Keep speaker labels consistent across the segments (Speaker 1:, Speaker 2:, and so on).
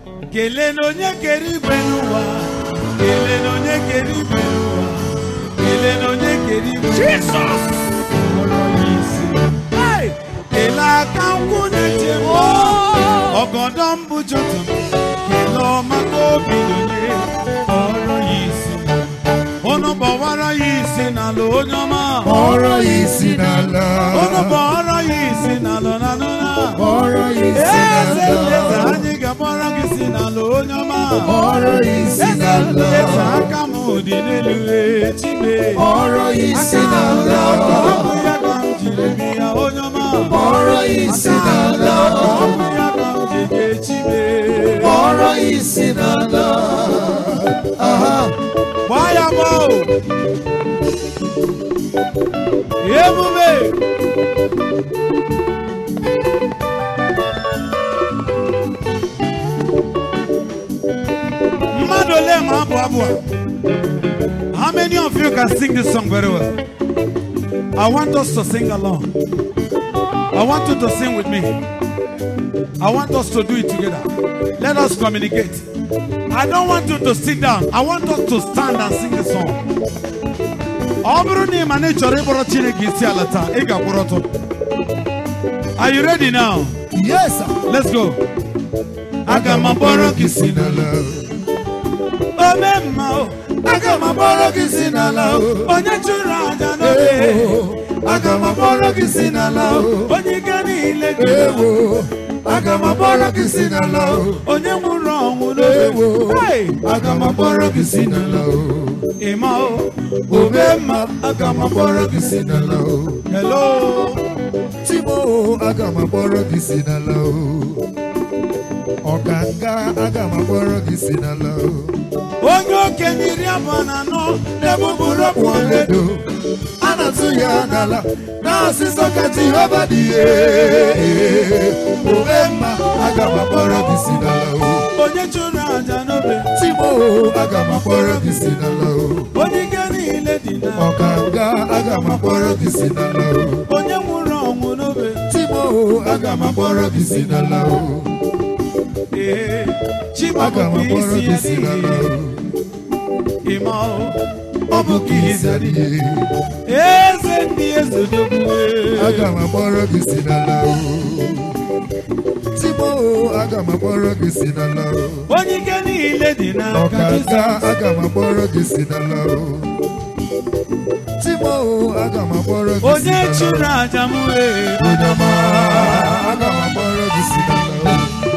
Speaker 1: kelee na onye kere igwe n'ụwa kelee na onye kere igwe n'ụwa kelee na onye kere igwe
Speaker 2: Jesus.
Speaker 1: kpọrọ ya isi Hey! kelee aka nkwụ na-eche m ọgọdọ mbụ jọtọ kelee ọma ka obi donye kpọrọ ya isi unu gbọwara ya isi n'ala onye ọma
Speaker 3: Kpọrọ ya isi n'ala.
Speaker 1: unu gbọwara ya isi n'ala na nụna
Speaker 3: Kpọrọ ya isi
Speaker 1: eze eze
Speaker 3: n'ala.
Speaker 1: anyị ga-agbara gị si n'ala onye ọma
Speaker 3: Kpọrọ ya isi n'ala.
Speaker 1: eze aka m dị n'elu echibe
Speaker 3: Kpọrọ ya isi n'ala.
Speaker 1: ọ bụ ya ka m jiri bi ya onye ọma
Speaker 3: Kpọrọ ya isi n'ala.
Speaker 1: ọ bụ ya ka m ji echibe
Speaker 3: Kpọrọ ya isi n'ala. Aha.
Speaker 1: gbaa ya gbaa o ebube mmadụ ole ma abụ abụ a how many of you can sing this song very well i want us to sing along i want you to sing with me i want us to do it together let us communicate i don't want you to sit down i want us to stand and sing the song ọ bụrụ na ị ma na ị chọrọ ịkpọrọ chineke isi ala taa ị ga-akwụrụ ọtọ are you ready now
Speaker 3: Yes, sir.
Speaker 1: let's go aga m akpọrọ gị si
Speaker 3: n'ala.
Speaker 1: ome mma o
Speaker 3: Aga m akpọrọ gị si n'ala.
Speaker 1: onye chụrụ aja n'obe
Speaker 3: Ewo. Aga m akpọrọ gị si n'ala.
Speaker 1: onye ike niile dị
Speaker 3: Ewo. Aga m akpọrọ gị si n'ala.
Speaker 1: onye nwụrụ ọnwụ n'obe
Speaker 3: Ewo.
Speaker 1: Hey!
Speaker 3: Aga m akpọrọ gị si n'ala.
Speaker 1: ịma o
Speaker 3: Ome mma. Aga m akpọrọ gị si n'ala.
Speaker 1: hello
Speaker 3: Timo, aga m akpọrọ gị si n'ala. Ọkanga, aga m akpọrọ gị si n'ala.
Speaker 1: onye okenye iri abụọ na anọ
Speaker 3: Ebugburu ọkpụ ọledo, a na-atụ ya n'ala. N'asịsọ ka Jehova dị ihe. Ome mma, aga m akpọrọ gị si n'ala.
Speaker 1: onye chụrụ aja n'obe
Speaker 3: Timo, aga m akpọrọ gị si n'ala.
Speaker 1: onye ike niile dị na
Speaker 3: Ọkanga, aga m akpọrọ gị si n'ala.
Speaker 1: onye nwụrụ ọnwụ n'obe
Speaker 3: Timo, aga m akpọrọ gị si n'ala.
Speaker 1: ee
Speaker 3: Aga
Speaker 1: chimabụ
Speaker 3: m akpọrọ
Speaker 1: isi
Speaker 3: gị
Speaker 1: ya
Speaker 3: si n'ala.
Speaker 1: n'ihi ịma o
Speaker 3: Ọ bụ ka ize dị.
Speaker 1: eze ndị ezodogbuwe
Speaker 3: Aga m akpọrọ gị si n'ala. Timo, aga m akpọrọ gị si n'ala.
Speaker 1: onye ike niile dị n'aka
Speaker 3: Ọkaka,
Speaker 1: Jizọs
Speaker 3: aga m akpọrọ gị si n'ala. Timo, aga m akpọrọ gị si
Speaker 1: onye
Speaker 3: n'ala.
Speaker 1: chụrụ aja m wee
Speaker 3: Onye ọma, aga m akpọrọ gị si n'ala.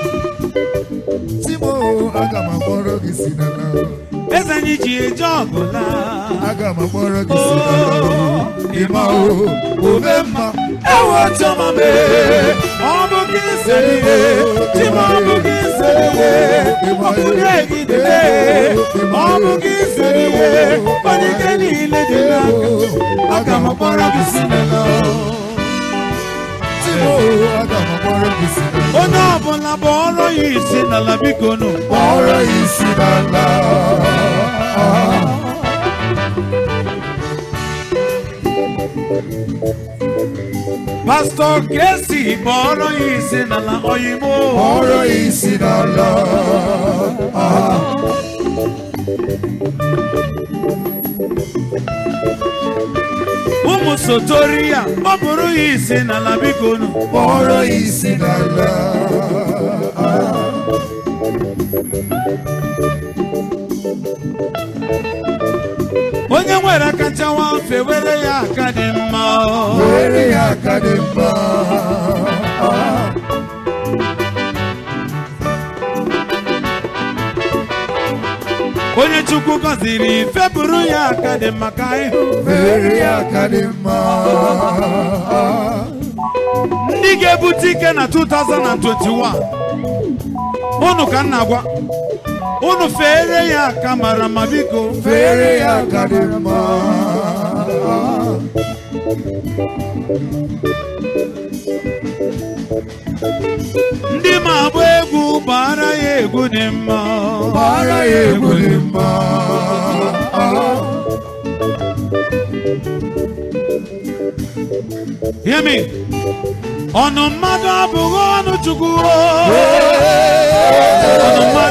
Speaker 3: Timo, aga m akpọrọ gị si n'ala.
Speaker 1: eze anyị ji eje ọgụla
Speaker 3: Aga m akpọrọ gị si n'ala. Ịma o, ome mma.
Speaker 1: ewe chọma mee ọ bụ gị sere ihe chima ọ bụ gị sere ihe ọ bụ gị egidere ọ bụ gị sere ihe onye ike niile dị n'aka aga m akpọrọ gị si n'ala
Speaker 3: Timo, aga m akpọrọ gị si n'ala.
Speaker 1: onye ọbụla bụ ọrụ ya isi n'ala biko nụ
Speaker 3: Kpọrọ ya isi n'ala.
Speaker 1: pastọ kesi bụ ọrụ ya isi n'ala oyimo
Speaker 3: Kpọrọ ya isi n'ala.
Speaker 1: ụmụ sotori ya ọ bụrụ ya isi n'ala biko nụ
Speaker 3: Kpọrọ ya isi n'ala.
Speaker 1: onye nwere aka chawa mfe were ya aka dị mma
Speaker 3: Were ya aka dị mma.
Speaker 1: onye chukwu gọziri febụrụ ya aka dị mma ka ịhụ
Speaker 3: Were ya aka dị mma.
Speaker 1: ndị ga-ebute ike na 2021 unu ka m na-agwa unu fere ya aka mara ma biko
Speaker 3: Were ya aka dị mma.
Speaker 1: ndị ma agba egwu gbara ya egwu dị mma
Speaker 3: Gbara ya egwu dị mma.
Speaker 1: Hear me. ọnụ mmadụ abụghị ọnụ chukwu ọnụ mmadụ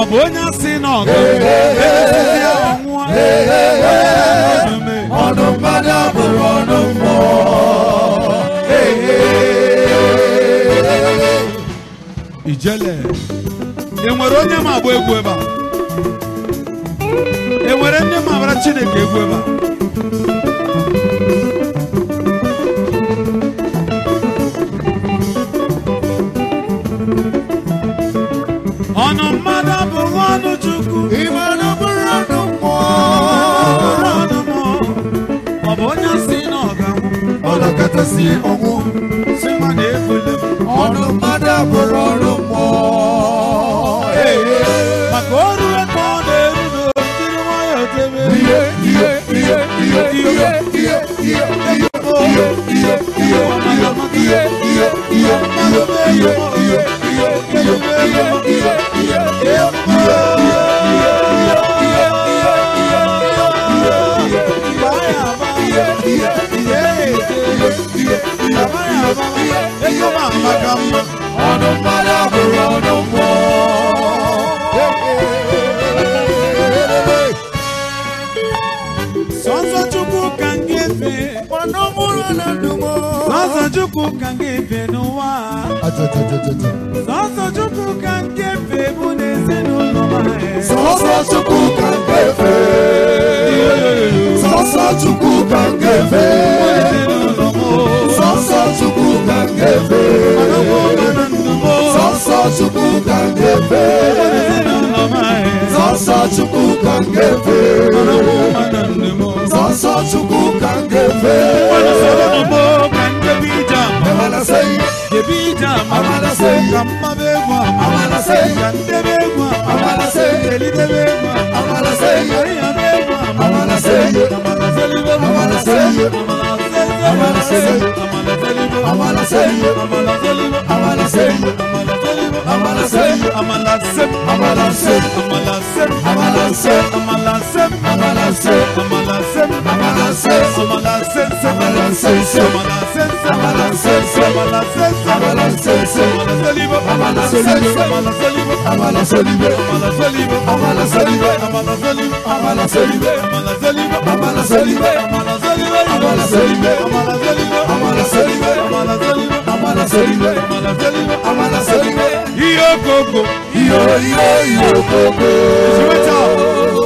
Speaker 1: bụ onye asị na ọgụ emesịsị ya ọnwụọ onye na-anọdụ mee
Speaker 3: ọnụ mmadụ abụrụ ọnụ mmụọ
Speaker 1: ijele enwere onye ma agba egwu ebe a enwere ndị ma agbara chineke egwu ebe a ọnụ mmadụ abụghị ọnụ chukwu
Speaker 3: ime ọnụ bụrụ ọnụ mmụọ
Speaker 1: bụrụ ọnụ mmụọ ọ bụ onye si na ọ ga-anwụ
Speaker 3: ọnọkọtasị ọnwụ
Speaker 1: si mmadụ ebule m
Speaker 3: ọnụ mmadụ abụrụ ọnụ mmụọ
Speaker 1: maka o ruo ka ọ na-eru n'okiri nwayọọ tebe
Speaker 3: ihe ihe ihe ihe ihe ihe ihe ihe ihe ihe ihe ihe ihe ihe ọnụ mmadụ abụrụ ọnụ mmụọ
Speaker 1: Sọsọ Chukwu ka m ga-efe
Speaker 3: ọnụ mụrụ na ndụmọ
Speaker 1: Sọsọ Chukwu ka m ga-efe n'ụwa a. Sọsọ Chukwu ka m ga-efe bụ n'ezinụlọ m anyị.
Speaker 3: sọsọ chukwu ka m ga-efe sọsọ chukwu ka m ga-efe
Speaker 1: Ezinụlọ m o.
Speaker 3: sọsọ chukwu ka m ga-efe
Speaker 1: Ọnụkwụ ọma na ndụ m o.
Speaker 3: sọsọ chukwu ka m ga-efe
Speaker 1: Ezinụlọ m anyị.
Speaker 3: sọsọ chukwu ka m ga-efe
Speaker 1: Ọnụkwụ ọma na ndụ m o.
Speaker 3: sọsọ chukwu ka m ga-efe
Speaker 1: Mmadụ sọrọ m o, ka m jebe ije ama.
Speaker 3: Amala say,
Speaker 1: Jebe ije ama.
Speaker 3: Amala sey.
Speaker 1: Ka mmaba egwu ama.
Speaker 3: Amala sey.
Speaker 1: Ka ndebe egwu ama.
Speaker 3: Amala sey.
Speaker 1: Elidebe egwu ama.
Speaker 3: Amala say,
Speaker 1: Ayaba egwu ama.
Speaker 3: Amala sey.
Speaker 1: Amala selibe.
Speaker 3: Amala sey.
Speaker 1: Amala selibe.
Speaker 3: Amala
Speaker 1: Amala
Speaker 3: sey.
Speaker 1: selibe.
Speaker 3: Amala sey.
Speaker 1: Amala selibe.
Speaker 3: Amala
Speaker 1: Amala
Speaker 3: sey.
Speaker 1: selibe.
Speaker 3: Amala sey.
Speaker 1: Amala sep.
Speaker 3: Amala
Speaker 1: Amala sep.
Speaker 3: sey. Amala sey.
Speaker 1: Amala sep.
Speaker 3: Amala sey.
Speaker 1: Amala sep.
Speaker 3: Amala sey.
Speaker 1: Amala sep.
Speaker 3: Amala sey.
Speaker 1: Amala sep.
Speaker 3: Amala sey.
Speaker 1: Amala sep.
Speaker 3: Amala sey.
Speaker 1: Amala selibe.
Speaker 3: Amala
Speaker 1: selibe.
Speaker 3: selibe.
Speaker 1: Amala selibe.
Speaker 3: Amala selibe.
Speaker 1: Amala selibe.
Speaker 3: Amala selibe.
Speaker 1: Amala selibe.
Speaker 3: Amala selibe.
Speaker 1: Amala selibe.
Speaker 3: Amala selibe.
Speaker 1: Amala selibe.
Speaker 3: Amala selibe.
Speaker 1: Amala selibe.
Speaker 3: Amala selibe.
Speaker 1: Amala selibe.
Speaker 3: Amala selibe.
Speaker 1: Amala selibe.
Speaker 3: Amala selibe.
Speaker 1: Iyo koko.
Speaker 3: Iyo iyo iyo koko.
Speaker 1: Switch up.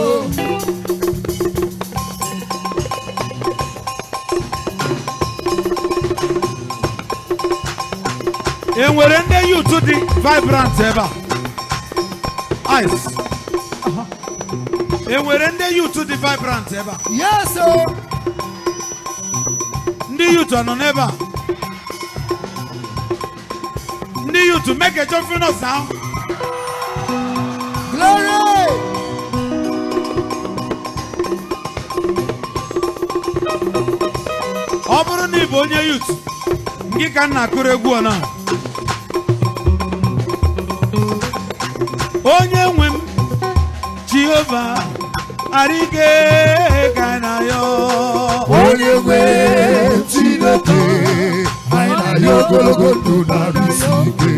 Speaker 1: E nwere ndị yutu dị vibrant ebe a ice e nwere ndị yutu dị vibrant ebe a
Speaker 3: Yes, sir.
Speaker 1: ndị yutu nọ n'ebe a ndị yutu make a joyful sound
Speaker 3: Glory.
Speaker 1: ọ bụrụ na ị bụ onye yut gị ka m na-akụrụ egwu ọ na onye nwe m jehova arịge ka na ya
Speaker 3: onye nwe chineke anyị na-arịọ ogologo ndụ na arụsi ike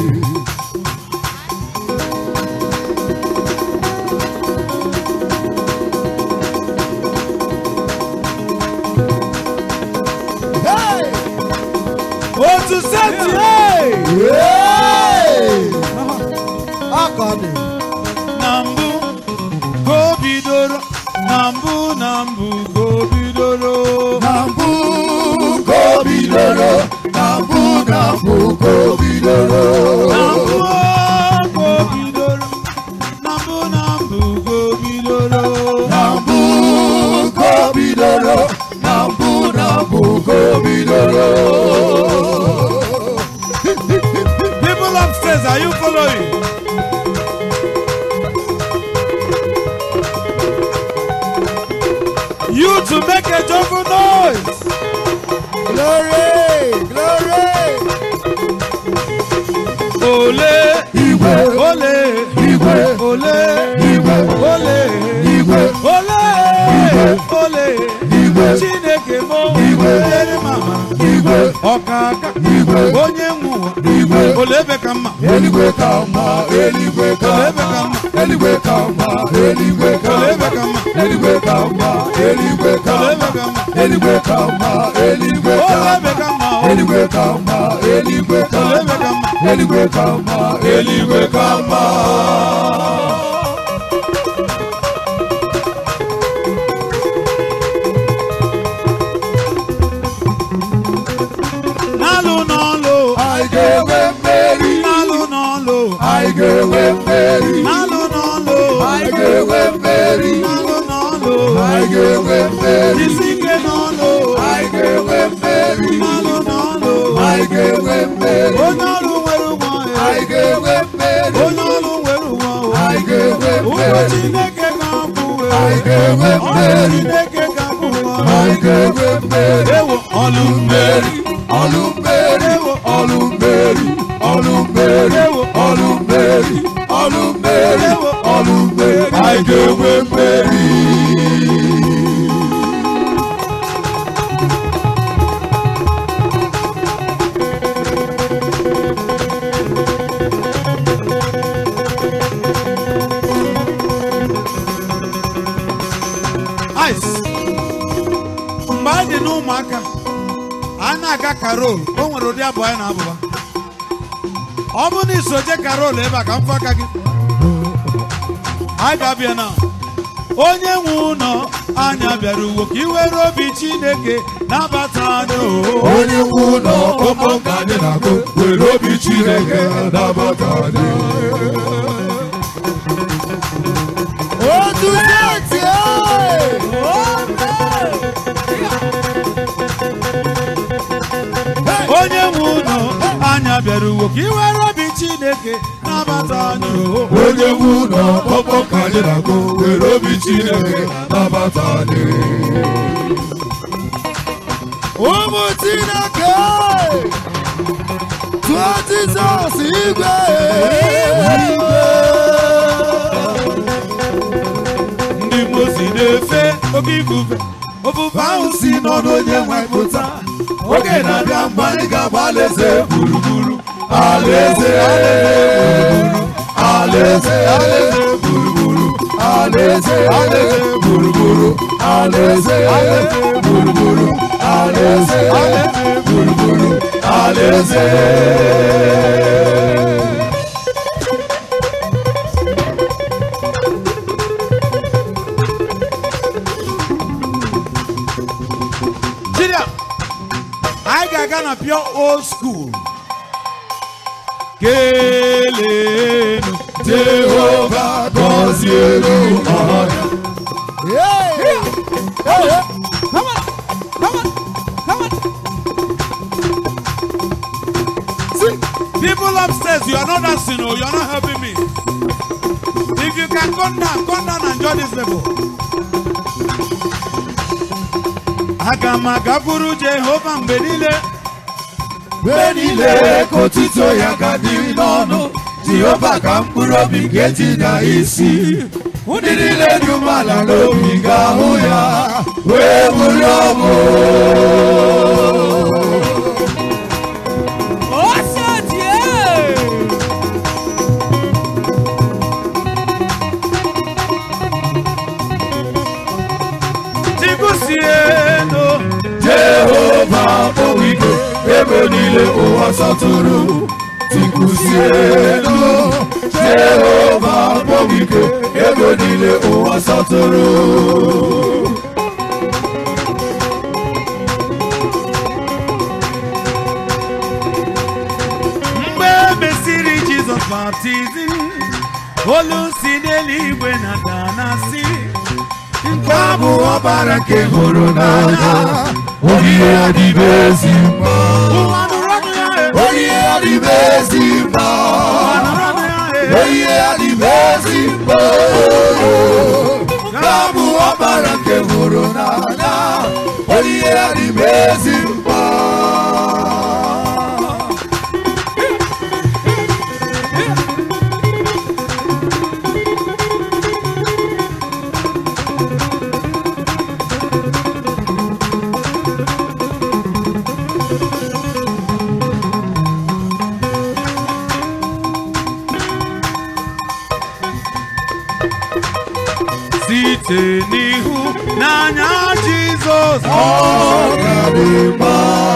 Speaker 3: Hey!
Speaker 1: otu seti hey!
Speaker 3: Hey! Aka dị.
Speaker 1: na mbụ ka o bidoro na mbụ na mbụ ka o bidoro
Speaker 3: na mbụ ka o bidoro na mbụ na mbụ ka o bidoro
Speaker 1: na mbụ ka o bidoro na mbụ na mbụ ka o bidoro
Speaker 3: na mbụ ka o bidoro na mbụ na mbụ ka o bidoro
Speaker 1: People upstairs, are you following? You to make a joyful noise.
Speaker 3: glory glory
Speaker 1: Ole,
Speaker 3: igwe
Speaker 1: ole,
Speaker 3: igwe
Speaker 1: ole,
Speaker 3: igwe
Speaker 1: ole,
Speaker 3: igwe
Speaker 1: ole, ole.
Speaker 3: igwe
Speaker 1: Chineke mo,
Speaker 3: Igwe.
Speaker 1: nyere mama,
Speaker 3: igwe
Speaker 1: ọkaka,
Speaker 3: igwe
Speaker 1: onye nwe ụwa,
Speaker 3: igwe
Speaker 1: olebe ka mma
Speaker 3: eluigwe ka mma eluigwe ka
Speaker 1: Olebe ka
Speaker 3: mma
Speaker 1: mma.
Speaker 3: eluigwe ka mma eluigwe ka
Speaker 1: Olebe ka
Speaker 3: mma
Speaker 1: mma.
Speaker 3: eluigwe ka mma eluigwe ka
Speaker 1: Olebe
Speaker 3: mma
Speaker 1: ka mma.
Speaker 3: eluigwe ka mma eluigwe ka
Speaker 1: olebe
Speaker 3: mma
Speaker 1: ka mma
Speaker 3: eluigwe ka mma eluigwe ka
Speaker 1: olebe
Speaker 3: mma
Speaker 1: ka mma
Speaker 3: eluigwe ka mma eluigwe ka mma
Speaker 1: n'alụ n'ọlụ
Speaker 3: anyị ga-enwe mmeri
Speaker 1: n'alụ n'ọlụ
Speaker 3: anyị ga-enwe mmeri
Speaker 1: n'alụ n'ọlụ
Speaker 3: anyị ga-enwe mmeri
Speaker 1: n'alụ n'ọlụ
Speaker 3: anyị ga-enwe mmeri
Speaker 1: isi ike n'ọlụ
Speaker 3: anyị ga-enwe mmeri
Speaker 1: n'alụ n'ọlụ
Speaker 3: anyị ga-enwe mmeri
Speaker 1: onye ọrụ nwere ụgwọ
Speaker 3: anyị ga-enwe mmeri
Speaker 1: onye ọrụ nwere ụgwọ
Speaker 3: anyị ga-enwe
Speaker 1: ụgwọ
Speaker 3: mmeri
Speaker 1: chineke ga-akwụ
Speaker 3: anyị ga-enwe
Speaker 1: ọrụ
Speaker 3: mmeri
Speaker 1: chineke ga-akwụ
Speaker 3: anyị ga-enwe mmeri
Speaker 1: ewo ọlụ mmeri
Speaker 3: ọlụ mmeri ọlụ mmeri ọlụ mmeri ọlụ mmeri ọlụ mmeri ọlụ mmeri anyị ga-enwe mmeri
Speaker 1: ice mgbe anyị dị n'ụmụaka a na-aga karol o nwere ụdị abụ anyị na-abụba ọ bụrụ na isoje karol ebe a ka mfụ aka gị anyị ga-abịa na onye nwe ụlọ anya bịara uwo ka iwere obi chineke nabata anyị o
Speaker 3: onye nwe ụlọ ọkpọkọ ka anyị na-akụ were obi chineke nabata anyị otu seti
Speaker 1: onye nwe ụlọ anya bịara uwo ka iwere obi chineke nabata anyị o
Speaker 3: onye nwe ụlọ ọkpọkọ ka anyị na-akụ were obi chineke nabata anyị ụmụ chineke tụọ jizọs igwe
Speaker 1: ndị mozi na-efe oke ifufe ofufe ahụ si n'ọnụ onye nwe pụta
Speaker 3: oge na-abịa mgbe anyị ga-agba alaeze gburugburu alaeze alaeze alaeze gburugburu alaeze alaeze gburugburu alaeze alaeze gburugburu alaeze alaeze gburugburu alaeze
Speaker 1: Chidia, anyị ga-aga na pure old school kelenu
Speaker 3: jehova gọzielu ọnya
Speaker 1: people upstairs you are not dancing o you are not helping me if you can come down come down and join this level aga m agakwuru jehova mgbe niile
Speaker 3: mgbe niile ka otito ya ga dị n'ọnụ jehova ka mkpụrụ obi ga-eji na isi ndị niile dị umeala n'obi ga-ahụ ya wee bụrụ ọbụ
Speaker 1: tikusieno
Speaker 3: jehova kpọwa ike ebe niile ụwa sọtụrụ tikusielu jehova kpọwa ike ebe niile ụwa sọtụrụ
Speaker 1: mgbe e mesịrị jizọs baptizim olu si n'eluigwe na danasi
Speaker 3: nke a bụ ọbara nke hụrụ n'anya onyinye ya dịbe ezi mma
Speaker 1: ụwa nụrụ ọnụ ya e,
Speaker 3: onyinye ya dịbe ezi mma
Speaker 1: ụwa nụrụ ọnụ ya e.
Speaker 3: onyinye ya dịbe ezi mma nke a bụ ọbara nke hụrụ n'anya onyinye ya dịbe ezi mma
Speaker 1: site n'ihu n'anya Jizọs
Speaker 3: ọ ga-adị mma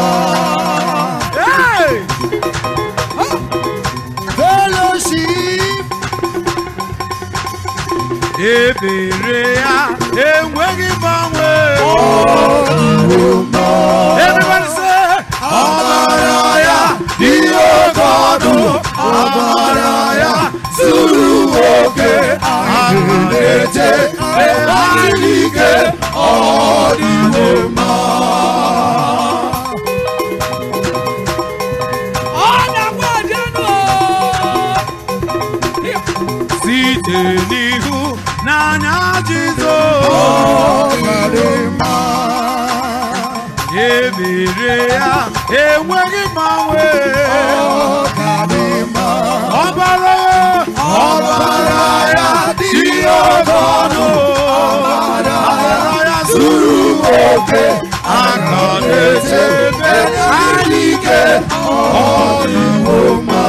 Speaker 1: Hey!
Speaker 3: fellowship
Speaker 1: ebere ya enweghị mgbanwe
Speaker 3: ọdịwo mma
Speaker 1: everybody say
Speaker 3: ọbara ya dị oke ọnụ ọbara ya zuru oke anyị na-eche ebe anyị ike ọdịwo mma
Speaker 1: site n'ihu n'anya Jizọs
Speaker 3: ọgadị mma
Speaker 1: ebere ya enweghị mgbanwe
Speaker 3: ọgadị mma
Speaker 1: ọbara
Speaker 3: ọbara ya dị oke ọnụ ọbara ya zuru oke aka na-echebe anyị ike ọdịwo mma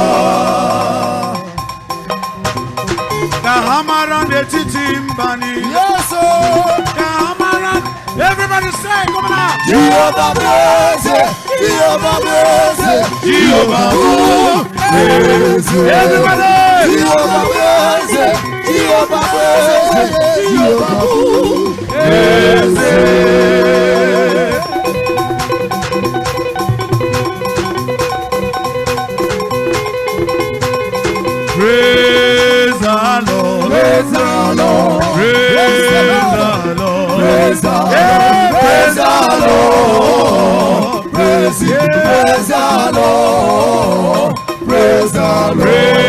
Speaker 1: ka ha mara n'etiti mba niile
Speaker 3: yeso
Speaker 1: ka ha mara everybody say come on now.
Speaker 3: jehova bụ eze jehova bụ eze
Speaker 1: Jehova bụ
Speaker 3: eze
Speaker 1: everybody
Speaker 3: jehova bụ eze jehova bụ eze jehova bụ eze
Speaker 1: praise the Lord
Speaker 3: praise the lord
Speaker 1: praise the Lord
Speaker 3: praise the
Speaker 1: Yeah,
Speaker 3: praise the lord praise him praise the lord praise the lord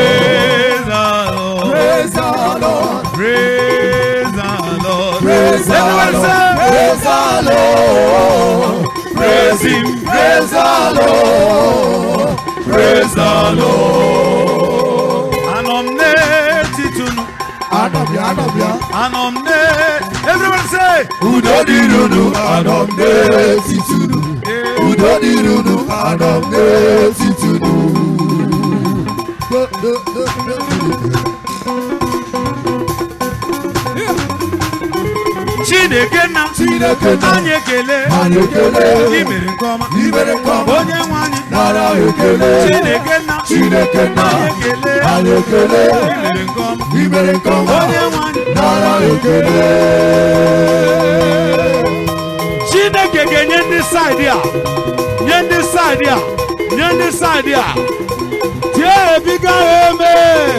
Speaker 1: praise the Lord
Speaker 3: praise the lord
Speaker 1: praise the Lord
Speaker 3: Praise the
Speaker 1: everybody
Speaker 3: Lord.
Speaker 1: say
Speaker 3: Praise the Lord. Praise Him. Praise the Lord. Praise the Lord.
Speaker 1: anọ m n'etiti unu
Speaker 3: Anọbịa anọbịa.
Speaker 1: anọ m n'e everybody say
Speaker 3: Udo dịrị unu anọ m n'etiti unu.
Speaker 1: eh,
Speaker 3: Udo dịrị unu anọ m n'etiti unu. Do- do- do- do- do-
Speaker 1: Chineke nna
Speaker 3: Chineke nna.
Speaker 1: anyị ekele
Speaker 3: Anyị ekele.
Speaker 1: i mere nke ọma
Speaker 3: I mere nke ọma.
Speaker 1: onye nwe anyị
Speaker 3: Nara ekele.
Speaker 1: Chineke nna
Speaker 3: Chineke nna.
Speaker 1: anyị ekele
Speaker 3: Anyị ekele.
Speaker 1: i mere nke ọma
Speaker 3: I mere nke ọma.
Speaker 1: onye nwe anyị
Speaker 3: Nara ekele.
Speaker 1: Chineke ga-enye ndị saịdị a nye ndị saịdị a nye ndị saịdị a tie ebiga ha eme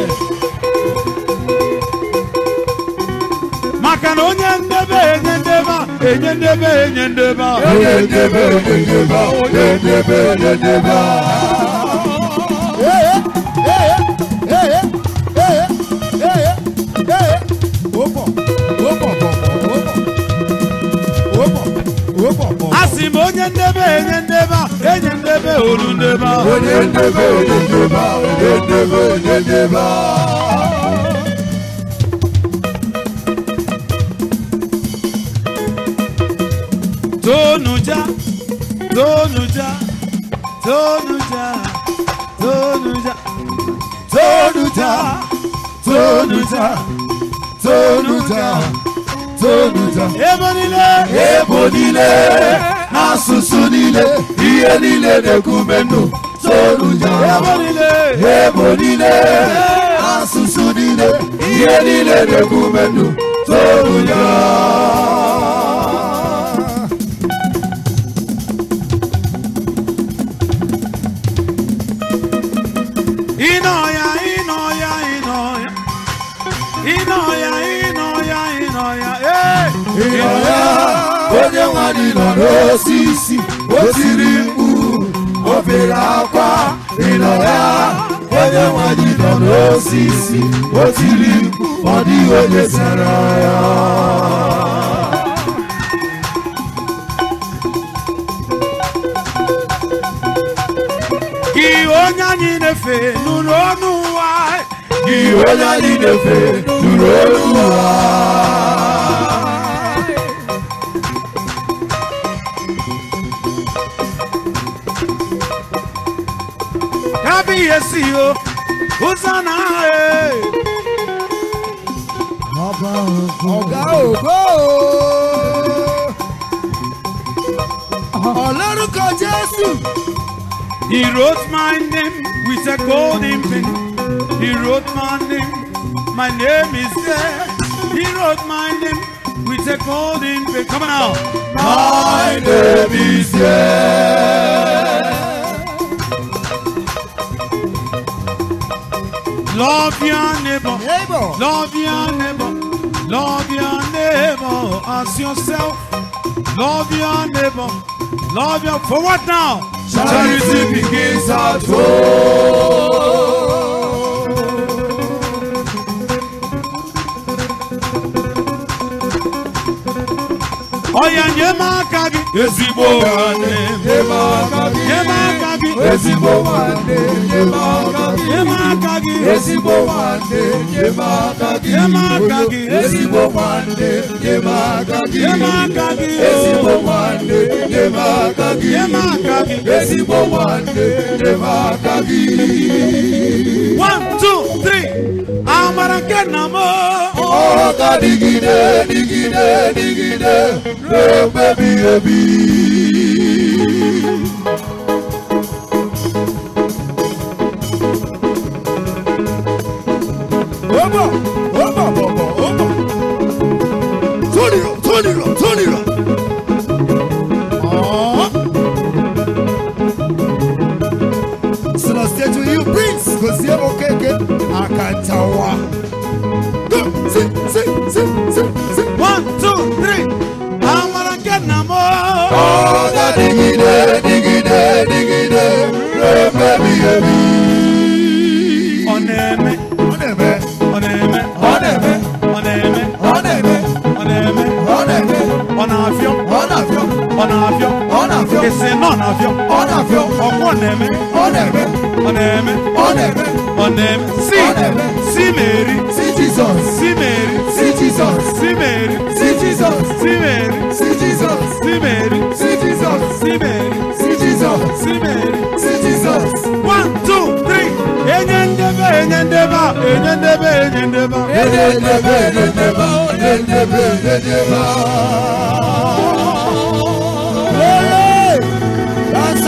Speaker 1: maka na onye ndebe enye ndebe a enye ndebe enye ndebe a
Speaker 3: Onye ndebe onye ndebe onye ndebe onye ndebe
Speaker 1: asị m onye ndebe enye ndebe a enye ndebe olu ndebe a
Speaker 3: onye ndebe onye ndebe onye ndebe onye ndebe
Speaker 1: tonuja tonuja tonuja tonuja
Speaker 3: tonuja tonuja tonuja tonuja
Speaker 1: ebe niile
Speaker 3: ebo niile n'asụsụ niile ihe niile na-ekume ndụ tonuja
Speaker 1: ebe niile
Speaker 3: ebo niile asụsụ niile ihe niile na-ekume ndụ toruya
Speaker 1: ịnọ ya ịnọ ya ịnọ ya ịnọ ya ịnọ ya ịnọ ya ee
Speaker 3: ịnọ ya onye nwanyị nọ n'osisi o tiri mkpu o bere akwa ịnọ ya onye nwanyị nọ n'osisi o tiri mkpu ọ dịghị onye sara ya
Speaker 1: gị onye anyị na-efe nụrụ ọnụ ụwa
Speaker 3: gị onye anyị na-efe nụrụ olu ụwa
Speaker 1: kabi ihe si o ụzọ na ee
Speaker 3: ọ̀gá ògo ọlọ́rùkọ jésù
Speaker 1: He wrote my name with a golden pen. He wrote my name. My name is there. He wrote my name with a golden pen. Come on now.
Speaker 3: my name is here.
Speaker 1: Love your neighbor.
Speaker 3: neighbor
Speaker 1: Love your neighbor. Love your neighbor as yourself. Love your neighbor. Love your for what now?
Speaker 3: charity begins at home.
Speaker 1: Oya nye m aka gị.
Speaker 3: ezigbo nwanne nye m aka
Speaker 1: Nye m
Speaker 3: gị
Speaker 1: aka gị.
Speaker 3: ezigbo nwanne nye m aka gị
Speaker 1: Nye m aka gị.
Speaker 3: ezigbo nwanne nye m aka gị
Speaker 1: Nye m aka gị.
Speaker 3: ezigbo nwanne nye m aka gị
Speaker 1: Nye m aka gị.
Speaker 3: ezigbo nwanne nye m aka gị
Speaker 1: Nye m aka gị.
Speaker 3: ezigbo nwanne nye m aka gị
Speaker 1: One, two, three. Amara nke nna m.
Speaker 3: ọ ga dịgide dịgide dịgide ruo mgbe ebighị ebi Obo, obo, obo, obo. Turn it up, turn it up, turn it up. Oh. Celestia to you, Prince. Gozie okeke akantawa. Go, sit, sit, sit, sit, sit.
Speaker 1: One, two, three. Amara nke nna m.
Speaker 3: Ọ ga-adịgide, dịgide, dịgide, ruo mgbe ebighị ebi.
Speaker 1: Ọ na-eme.
Speaker 3: Ọ na-eme,
Speaker 1: Ọ na-eme.
Speaker 3: ọ na-eme,
Speaker 1: Ọ na-eme.
Speaker 3: ọ na-eme,
Speaker 1: Ọ na-eme.
Speaker 3: ọ na-eme,
Speaker 1: Ọ na-afịọ.
Speaker 3: ọ na-afịọ,
Speaker 1: Ọ na-afịọ.
Speaker 3: ọ na-afịọ,
Speaker 1: Esi nọ na-afịọ.
Speaker 3: ọ na-afịọ,
Speaker 1: Ọkwọ na-eme.
Speaker 3: ọ na-eme,
Speaker 1: Ọ na-eme.
Speaker 3: ọ na-eme.
Speaker 1: Ọ na-eme. Si.
Speaker 3: Ọ na-eme.
Speaker 1: Si Meri.
Speaker 3: See Jesus,
Speaker 1: Si Meri.
Speaker 3: see Jesus,
Speaker 1: Si Meri.
Speaker 3: see Jesus,
Speaker 1: Si Meri.
Speaker 3: see Jesus,
Speaker 1: Si Meri.
Speaker 3: see Jesus,
Speaker 1: Si Meri.
Speaker 3: see Jesus,
Speaker 1: Si Meri.
Speaker 3: see Jesus.
Speaker 1: One, two, three. Enye ndebe, enye ndebe, enye ndebe, enye ndebe.
Speaker 3: Ededebe, ededebe, ededebe, ededebe.